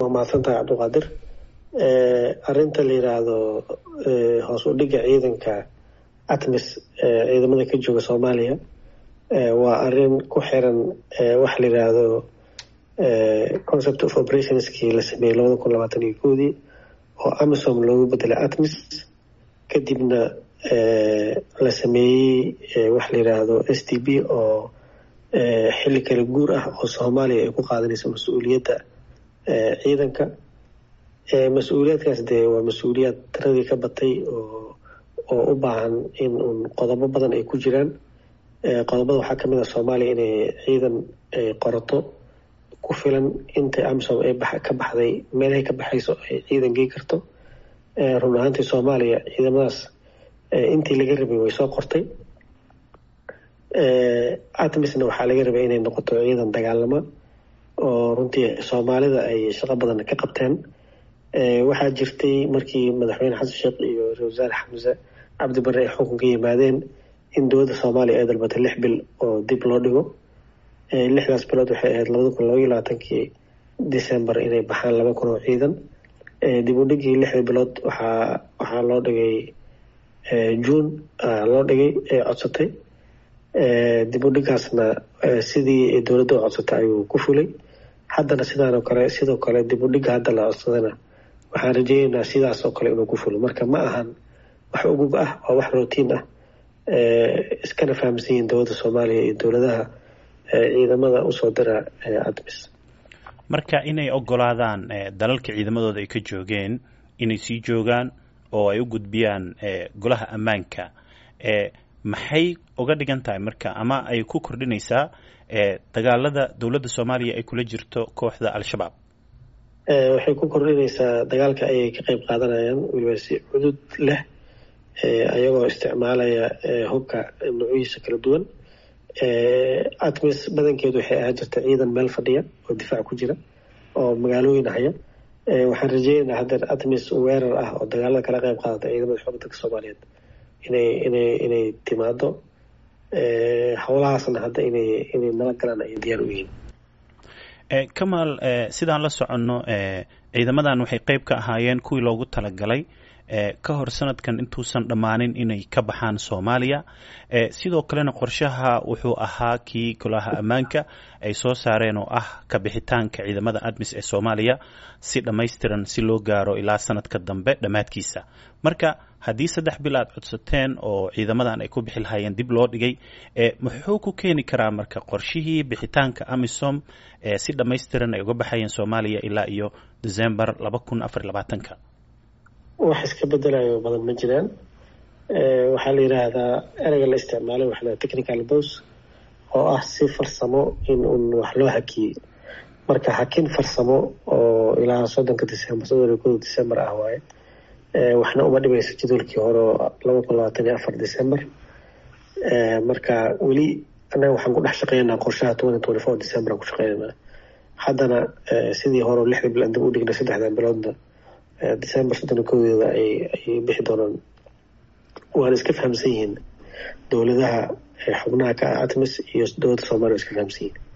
waa mahadsantahay cabdiqaadir arinta la yiraahdo hoos u dhiga ciidanka atmis ciidamada ka jooga soomaaliya waa arin ku xiran waxa la yiraahdo concept of operationskii la sameeyey labada kun labaatan iyo koodii oo amisom loogu bedelay atmis kadibna la sameeyey waxa la yiraahdo s t b oo xilli kala guur ah oo soomaaliya ay ku qaadanayso mas-uuliyadda ciidanka mas-uuliyaadkaas dee waa mas-uuliyaad tiradii ka batay oo oo u baahan in uun qodobo badan ay ku jiraan qodobada waxaa kamid ah soomaaliya inay ciidan ay qorato ku filan intay amisom ay ka baxday meelahay ka baxayso ay ciidan gey karto run ahaantii soomaaliya ciidamadaas intii laga rabay way soo qortay atmisna waxaa laga rabay inay noqoto ciidan dagaalama oo runtii soomaalida ay shaqo badan ka qabteen waxaa jirtay markii madaxweyne xasan sheekh iyo ra-isul wasaare xamse cabdi barre ay xukunka yimaadeen in dowladda soomaaliya ay dalbatay lix bil oo dib loo dhigo lixdaas bilood waxay ahayd labada kun labaiyo labaatankii december inay baxaan laba kun oo ciidan dib u dhigii lixda bilood waxaa waxaa loo dhigay june loo dhigay ee codsatay dib u dhigaasna sidii dowladda u codsatay ayuu ku fulay haddana sidaanoo kale sidoo kale dib u dhiga hadda la codsadana waxaan rajeyneynaa sidaas oo kale inuu ku fulo marka ma ahan wax ugub ah waa wax rotiin ah iskana fahamsan yihiin dowladda soomaaliya iyo dowladaha ciidamada usoo dira admis marka inay ogolaadaan dalalka ciidamadooda ay ka joogeen inay sii joogaan oo ay u gudbiyaan golaha ammaanka maxay uga dhigan tahay marka ama ay ku kordhinaysaa dagaalada dowladda soomaaliya ay kula jirto kooxda al-shabaab waxay ku kordhinaysaa dagaalka ayay ka qeyb qaadanayaan weliba si cudud leh ayagoo isticmaalaya hubka nuucyihiisa kala duwan atmis badankeedu waxay ahaan jirta ciidan meel fadhiya oo difaac ku jira oo magaalooyin haya waxaan rajeynaynaa haddeer atmis weerar ah oo dagaalada kala qeyb qaadata ciidamada xooga dalka soomaaliyeed inay inay inay timaado howlahaasna hadda inay inay nala galaan ay diyaar u yihiin kamaal sidaan la soconno ciidamadan waxay qeyb ka ahaayeen kuwii loogu talagalay ka hor sanadkan intuusan dhammaanin inay ka baxaan soomaaliya sidoo kalena qorshaha wuxuu ahaa kii golaha ammaanka ay soo saareen oo ah ka bixitaanka ciidamada admis ee soomaaliya si dhammaystiran si loo gaaro ilaa sanadka dambe dhammaadkiisa marka haddii saddex bil aad codsateen oo ciidamadan ay ku bixi lahaayeen dib loo dhigay muxuu ku keeni karaa marka qorshihii bixitaanka amisom si dhammaystiran ay uga baxayeen soomaaliya ilaa iyo december laba kun afar labaatanka wax iska bedelayo badan ma jiraan waxaa la yidhaahdaa ereyga la isticmaalay waxa la technical bos oo ah si farsamo in un wax loo hakiyey marka hakin farsamo oo ilaa soddonka december soddon iyo koda december ah waaye waxna uma dhimayso jadwalkii hore oo laba kun labaatan iyo afar december marka weli annaga waxaan ku dhex shaqeynaynaa qorshaha twenty twenty four december aan ku shaqeynaynaa haddana sidii hore lixda bil aan dib u dhignay saddexdan biloodna december soddon koodeeda ay ay bixi doonaan waana iska fahamsan yihiin dowladaha xubnaha ka ah atmis iyo dowladda soomaliya iska fahamsan yihiin